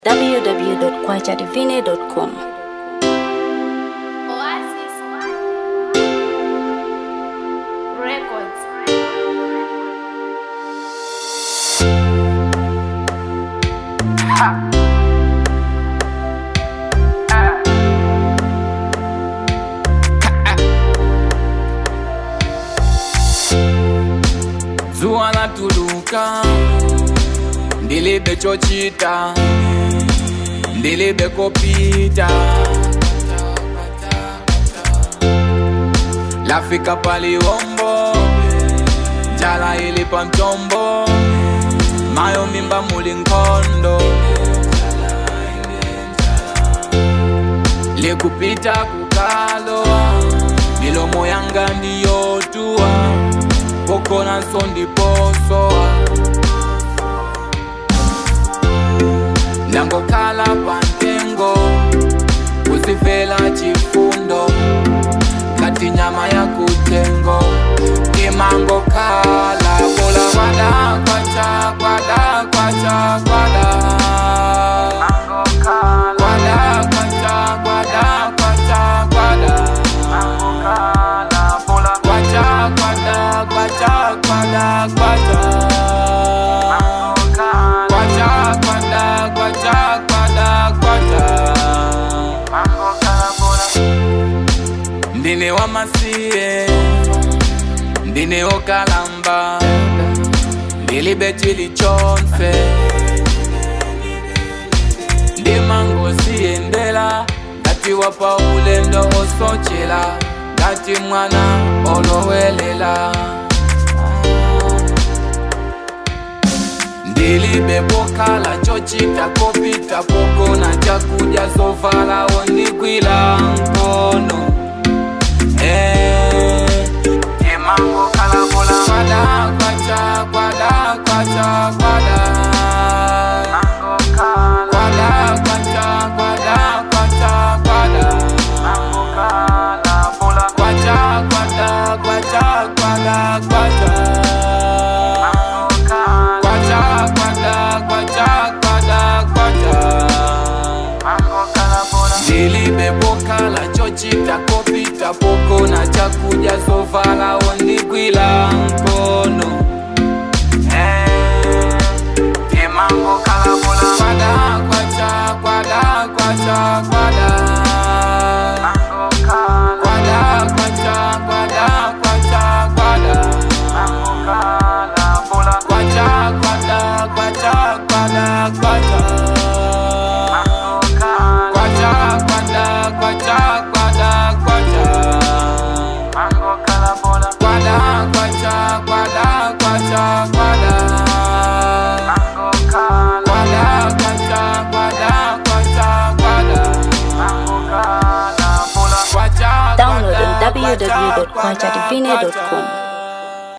www.kwajadivine.com. Oasis Records. zuwa latuluka ndilibe chochita ndilibe kopita lafika paliwombo njala ili pa mtombo mayo mimba muli nkhondo likupita kukaloa milomo yanga ndiyotuwa pokona nso ndiposowa ndangokhala pantengo kuzivela chifundo ngati nyama ya kutengo imangokhala kola kwada kwacha kwada kwacha kwada kwada kwacha kwada kwacha kwada kwacha kwada kwacha kwada kwacha kwacha kwada kwacha kwada kwacha ndine wamasiye ndine okalamba ndilibe chilichonse ndimangosiyendela ngati wapa ulendo osochela ngati mwana olowelela ndilibe pokhala chochita kopita pokona chakudya zovala ondigwila mkono Eh, imangokhala kola kwada kwacha kwada kwacha kwada kwada kwacha kwada kwacha kwada kwacha kwada kwacha kwada kwacha kwacha kwada kwacha kwada kwacha ndilibe pokhala chochita kopita pokona chakudya zovala ondigwila mkono Eh, imangokhala kola kwada kwacha kwada kwacha kwada kwada kwacha kwada kwacha kwada kwacha kwada kwacha kwada kwacha kwacha kwada kwacha kwada kwacha kwada kwacha kwada kwacha kwada kwada kwacha kwada kwacha kwada kwacha Download on kwada, kwacha, www.kwajadivine.com.